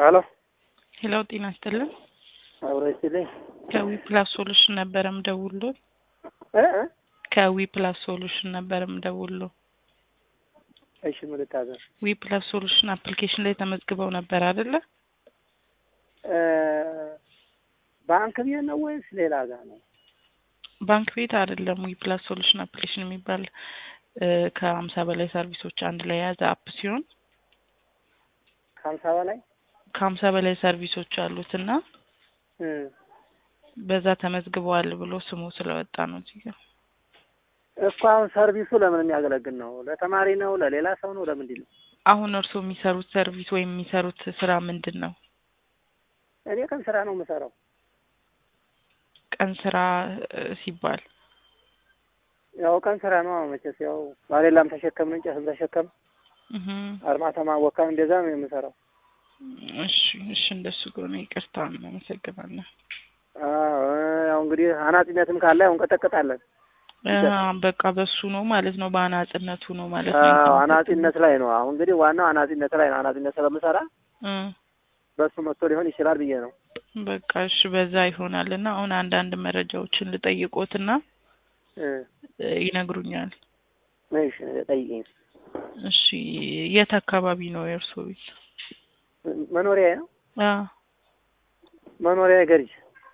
ሄሎ ሄሎ ጤና ይስጥልን። አብሮ ይስጥልኝ። ከዊ ፕላስ ሶሉሽን ነበረ ምደውሎ እ እ ከዊ ፕላስ ሶሉሽን ነበረ ምደውሎ እሺ ምን ልታዘዝ? ዊ ፕላስ ሶሉሽን አፕሊኬሽን ላይ ተመዝግበው ነበር አይደለ? እ ባንክ ቤት ነው ወይስ ሌላ ጋር ነው? ባንክ ቤት አይደለም። ዊ ፕላስ ሶሉሽን አፕሊኬሽን የሚባል እ ከሀምሳ በላይ ሰርቪሶች አንድ ላይ የያዘ አፕ ሲሆን ከሀምሳ በላይ ከሀምሳ በላይ ሰርቪሶች አሉት እና እ በዛ ተመዝግበዋል ብሎ ስሙ ስለወጣ ነው እዚህ ጋር። እኮ አሁን ሰርቪሱ ለምን የሚያገለግል ነው? ለተማሪ ነው? ለሌላ ሰው ነው? ለምንድን ነው? አሁን እርስዎ የሚሰሩት ሰርቪስ ወይም የሚሰሩት ስራ ምንድን ነው? እኔ ቀን ስራ ነው የምሰራው። ቀን ስራ እ ሲባል ያው ቀን ስራ ነው መቼስ ያው ባሌላም ተሸከምን እንጨትም ተሸከም እህ አርማታ ወካም እንደዛ ነው የምሰራው። እሺ እሺ፣ እንደሱ ከሆነ ይቅርታ፣ እናመሰግናለን። አዎ ያው እንግዲህ አናጺነትም ካለ ያው እንቀጠቅጣለን። አ በቃ በሱ ነው ማለት ነው፣ በአናጽነቱ ነው ማለት ነው። አዎ አናጺነት ላይ ነው። አሁን እንግዲህ ዋናው አናጺነት ላይ ነው። አናጺነት ስለምሰራ እ በሱ መጥቶ ሊሆን ይችላል ብዬ ነው። በቃ እሺ፣ በዛ ይሆናል እና አሁን አንዳንድ መረጃዎችን ልጠይቆትና እ እ ይነግሩኛል። እሺ ጠይቂኝ። እሺ፣ የት አካባቢ ነው የእርስዎ ቤት? መኖሪያ ነው አ መኖሪያ ገርጅ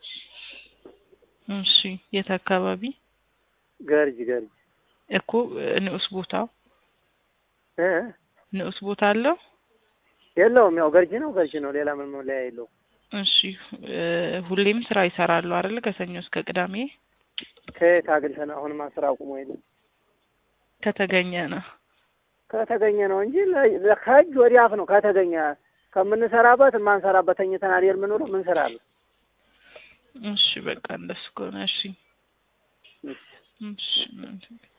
እሺ፣ የት አካባቢ ገርጅ ገርጅ እኮ እ ንዑስ ቦታው እ ንዑስ ቦታ አለው? የለውም ያው ገርጅ ነው ገርጅ ነው። ሌላ ምን መለያ የለውም። እሺ እ ሁሌም ስራ ይሰራሉ አይደል? ከሰኞ እስከ ቅዳሜ ከየት አግኝተን አሁንማ ስራ አቁሞ የለም ከተገኘ ነው። ከተገኘ ነው እንጂ ለ- ለ- ከእጅ ወዲህ አፍ ነው። ከተገኘ ከምንሰራበት የማንሰራበት ተኝተን አይደል የምንውለው? ምን ስራ አለ? እሺ በቃ እንደሱ ከሆነ እሺ እሺ። እሺ